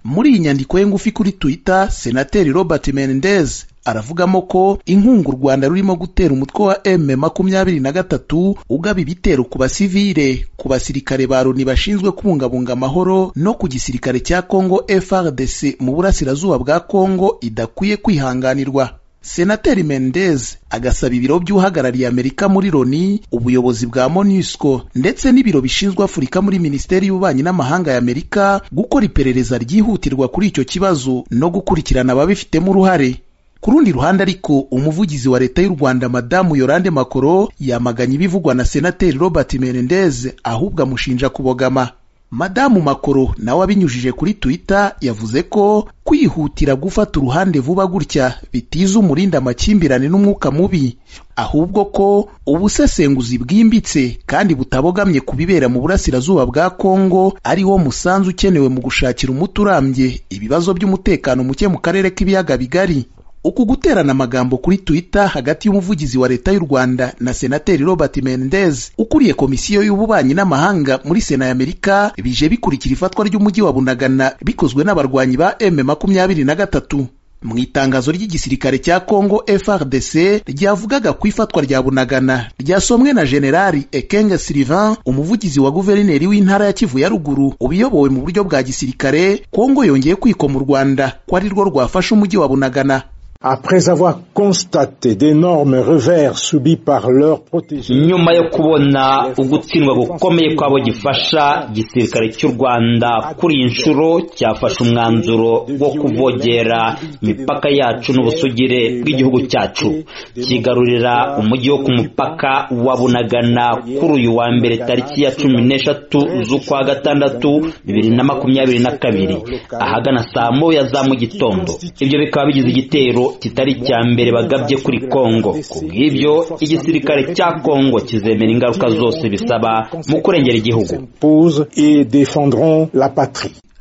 muri iyi nyandiko ye ngufi kuri twitter senateri robert menendez aravugamo ko inkunga u rwanda rurimo gutera umutwe wa m makumyabiri na gatatu ugaba ibitero ku basivile ku basirikare ba loni bashinzwe kubungabunga amahoro no ku gisirikare cya congo frdc mu burasirazuba bwa congo idakwiye kwihanganirwa senateri mendez agasaba ibiro by'uhagarariye amerika muri loni ubuyobozi bwa monusco ndetse n'ibiro bishinzwe afurika muri minisiteri y'ububanyi n'amahanga ya amerika gukora iperereza ryihutirwa kuri icyo kibazo no gukurikirana ababifitemo uruhare ku rundi ruhande ariko umuvugizi wa leta y'u rwanda madamu yorande makoro yamaganye ibivugwa na senateri robert menendez ahubwo amushinja kubogama madamu makoro nawe abinyujije kuri twitter yavuze ko kwihutira gufata uruhande vuba gutya bitiza umurinda amakimbirane n'umwuka mubi ahubwo ko ubusesenguzi bwimbitse kandi butabogamye ku bibera mu burasirazuba bwa kongo ariwo musanzu ukenewe mu gushakira umuti urambye ibibazo by'umutekano muke mu karere k'ibiyaga bigari uku guterana amagambo kuri twitter hagati y'umuvugizi wa leta y'u rwanda na senateri robert mendez ukuriye komisiyo y'ububanyi n'amahanga muri sena ya amerika bije bikurikira ifatwa ry'umujyi wa bunagana bikozwe n'abarwanyi ba m makumyabiri na gatatu mu itangazo ry'igisirikare cya congo frdc ryavugaga ku ifatwa rya bunagana ryasomwe na generali ekenge sylvain umuvugizi wa guverineri w'intara ya kivu ya ruguru ubiyobowe mu buryo bwa gisirikare congo yongeye kwikoma u rwanda ko ari rwo rwafashe umujyi wa bunagana Après avoir constaté d'énormes revers subis par leurs protégés. nyuma yo kubona ugutsindwa gukomeye kw'abo gifasha igisirikare cy'u rwanda kuri iyi nshuro cyafashe umwanzuro wo kuvogera imipaka yacu n'ubusugire bw'igihugu cyacu kigarurira umujyi wo ku mupaka wa bunagana kuri uyu wa mbere tariki ya cumi n'eshatu z'ukwa gatandatu bibiri na makumyabiri na kabiri ahagana saa moya za mu gitondo ibyo bikaba bigize igitero kitari icya mbere bagabye kuri kongo ku bw'ibyo igisirikare cya kongo kizemera ingaruka zose bisaba mu kurengera igihugu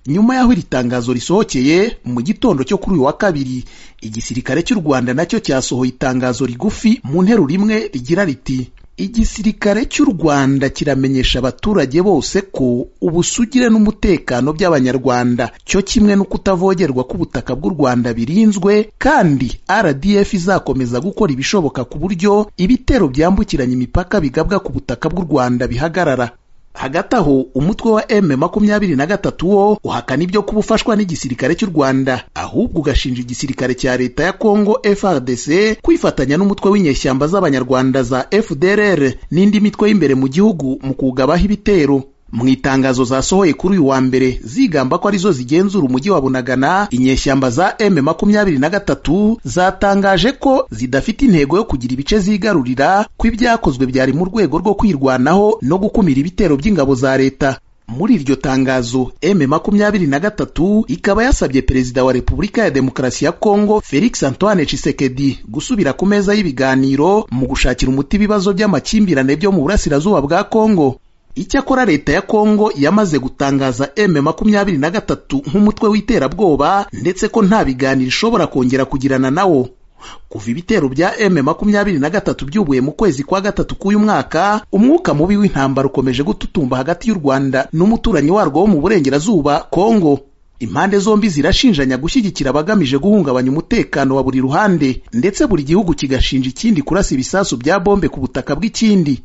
nyuma y'aho iri tangazo risohokeye mu gitondo cyo kuri uyu wa kabiri igisirikare cy'u rwanda nacyo cyasohoye itangazo rigufi mu nteruro imwe rigira riti igisirikare cy'u rwanda kiramenyesha abaturage bose ko ubusugire n'umutekano by'abanyarwanda cyo kimwe no kutavogerwa k'ubutaka bw'u rwanda birinzwe kandi rdf izakomeza gukora ibishoboka ku buryo ibitero byambukiranya imipaka bigabwa ku butaka bw'u rwanda bihagarara hagati aho umutwe wa m makumyabiri na gatatu wo uhakana ibyo kuba ufashwa n'igisirikare cy'u rwanda ahubwo ugashinja igisirikare cya leta ya congo frdc kwifatanya n'umutwe w'inyeshyamba z'abanyarwanda za fdrr n'indi mitwe y'imbere mu gihugu mu kugabaho ibitero mu itangazo zasohoye kuri uyu wa mbere zigamba ko arizo zigenzura umujyi wa bunagana inyeshyamba za m makumyabiri na gatatu zatangaje ko zidafite intego yo kugira ibice zigarurira ko ibyakozwe byari mu rwego rwo kwirwanaho no gukumira ibitero by'ingabo za leta muri iryo tangazo m makumyabiri na gatatu ikaba yasabye perezida wa repubulika ya demokarasi ya kongo felix antoine chisekedi gusubira ku meza y'ibiganiro mu gushakira umuti ibibazo by'amakimbirane byo mu burasirazuba bwa kongo icyakora leta ya kongo yamaze gutangaza m makumyabiri na gatatu nk'umutwe w'iterabwoba ndetse ko nta biganiro ishobora kongera kugirana nawo kuva ibitero bya m makumyabiri na gatatu byubuye mu kwezi kwa gatatu k'uyu mwaka umwuka mubi w'intambara ukomeje gututumba hagati y'u rwanda n'umuturanyi warwo wo mu burengerazuba kongo impande zombi zirashinjanya gushyigikira abagamije guhungabanya umutekano wa buri ruhande ndetse buri gihugu kigashinja ikindi kurasa ibisasu bya bombe ku butaka bw'ikindi